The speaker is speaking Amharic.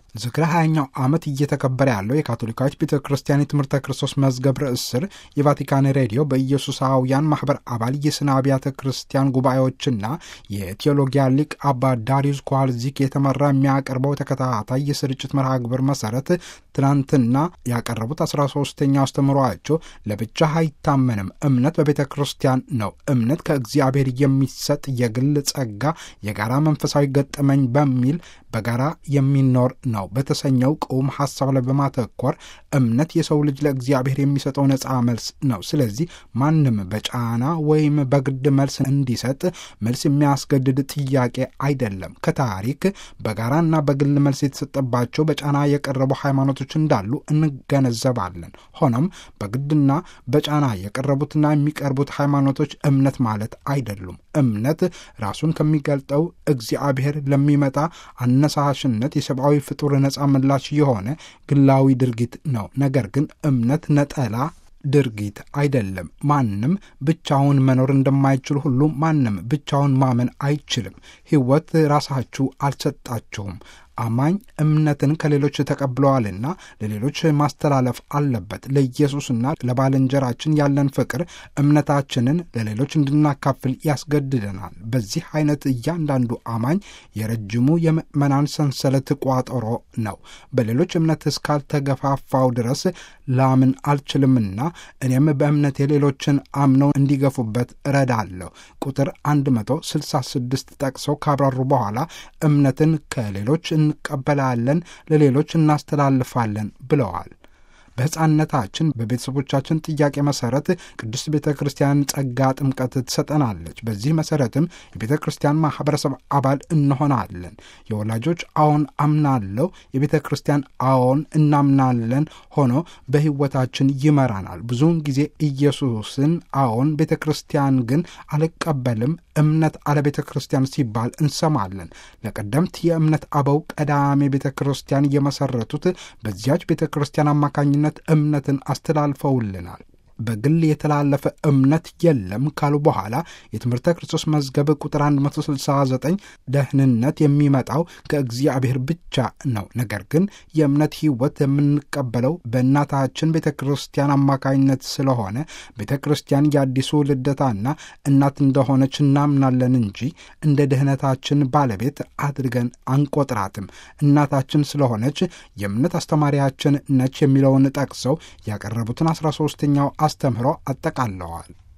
ዝክረ ሀያኛው ዓመት እየተከበረ ያለው የካቶሊካዊት ቤተ ክርስቲያን የትምህርተ ክርስቶስ መዝገብ ርዕስ ስር የቫቲካን ሬዲዮ በኢየሱሳውያን ማኅበር አባል የስነ አብያተ ክርስቲያን ጉባኤዎችና የቴዎሎጊያ ሊቅ አባ ዳሪዩስ ኳልዚክ የተመራ የሚያቀርበው ተከታታይ የስርጭት መርሃ ግብር መሠረት ትናንትና ያቀረቡት አስራ ሶስተኛው አስተምሯቸው ለብቻ አይታመንም፣ እምነት በቤተ ክርስቲያን ነው፣ እምነት ከእግዚአብሔር የሚሰጥ የግል ጸጋ፣ የጋራ መንፈሳዊ ገጠመኝ በሚል በጋራ የሚኖር ነው በተሰኘው ቁም ሐሳብ ላይ በማተኮር እምነት የሰው ልጅ ለእግዚአብሔር የሚሰጠው ነፃ መልስ ነው። ስለዚህ ማንም በጫና ወይም በግድ መልስ እንዲሰጥ መልስ የሚያስገድድ ጥያቄ አይደለም። ከታሪክ በጋራና በግል መልስ የተሰጠባቸው በጫና የቀረቡ ሃይማኖቶች እንዳሉ እንገነዘባለን። ሆኖም በግድና በጫና የቀረቡትና የሚቀርቡት ሃይማኖቶች እምነት ማለት አይደሉም። እምነት ራሱን ከሚገልጠው እግዚአብሔር ለሚመጣ አነሳሽነት የሰብአዊ ፍጡር ነፃ ምላሽ የሆነ ግላዊ ድርጊት ነው። ነገር ግን እምነት ነጠላ ድርጊት አይደለም። ማንም ብቻውን መኖር እንደማይችል ሁሉ ማንም ብቻውን ማመን አይችልም። ሕይወት ራሳችሁ አልሰጣችሁም። አማኝ እምነትን ከሌሎች ተቀብለዋልና ለሌሎች ማስተላለፍ አለበት። ለኢየሱስና ለባልንጀራችን ያለን ፍቅር እምነታችንን ለሌሎች እንድናካፍል ያስገድደናል። በዚህ አይነት እያንዳንዱ አማኝ የረጅሙ የምዕመናን ሰንሰለት ቋጠሮ ነው። በሌሎች እምነት እስካልተገፋፋው ድረስ ላምን አልችልምና እኔም በእምነቴ ሌሎችን አምነው እንዲገፉበት እረዳለሁ። ቁጥር 166 ጠቅሰው ካብራሩ በኋላ እምነትን ከሌሎች እንቀበላለን፣ ለሌሎች እናስተላልፋለን ብለዋል። በሕፃንነታችን በቤተሰቦቻችን ጥያቄ መሰረት ቅድስት ቤተ ክርስቲያን ጸጋ ጥምቀት ትሰጠናለች። በዚህ መሰረትም የቤተ ክርስቲያን ማህበረሰብ አባል እንሆናለን። የወላጆች አዎን አምናለሁ፣ የቤተ ክርስቲያን አዎን እናምናለን ሆኖ በሕይወታችን ይመራናል። ብዙውን ጊዜ ኢየሱስን አዎን፣ ቤተ ክርስቲያን ግን አልቀበልም እምነት አለ ቤተ ክርስቲያን ሲባል እንሰማለን። ለቀደምት የእምነት አበው ቀዳሜ ቤተ ክርስቲያን የመሰረቱት በዚያች ቤተ ክርስቲያን አማካኝነት እምነትን አስተላልፈውልናል። በግል የተላለፈ እምነት የለም ካሉ በኋላ የትምህርተ ክርስቶስ መዝገብ ቁጥር 169 ደህንነት የሚመጣው ከእግዚአብሔር ብቻ ነው። ነገር ግን የእምነት ሕይወት የምንቀበለው በእናታችን ቤተ ክርስቲያን አማካኝነት ስለሆነ ቤተ ክርስቲያን የአዲሱ ልደታና እናት እንደሆነች እናምናለን እንጂ እንደ ድህነታችን ባለቤት አድርገን አንቆጥራትም። እናታችን ስለሆነች የእምነት አስተማሪያችን ነች የሚለውን ጠቅሰው ያቀረቡትን 13ኛው አስተምህሮ አጠቃለዋል።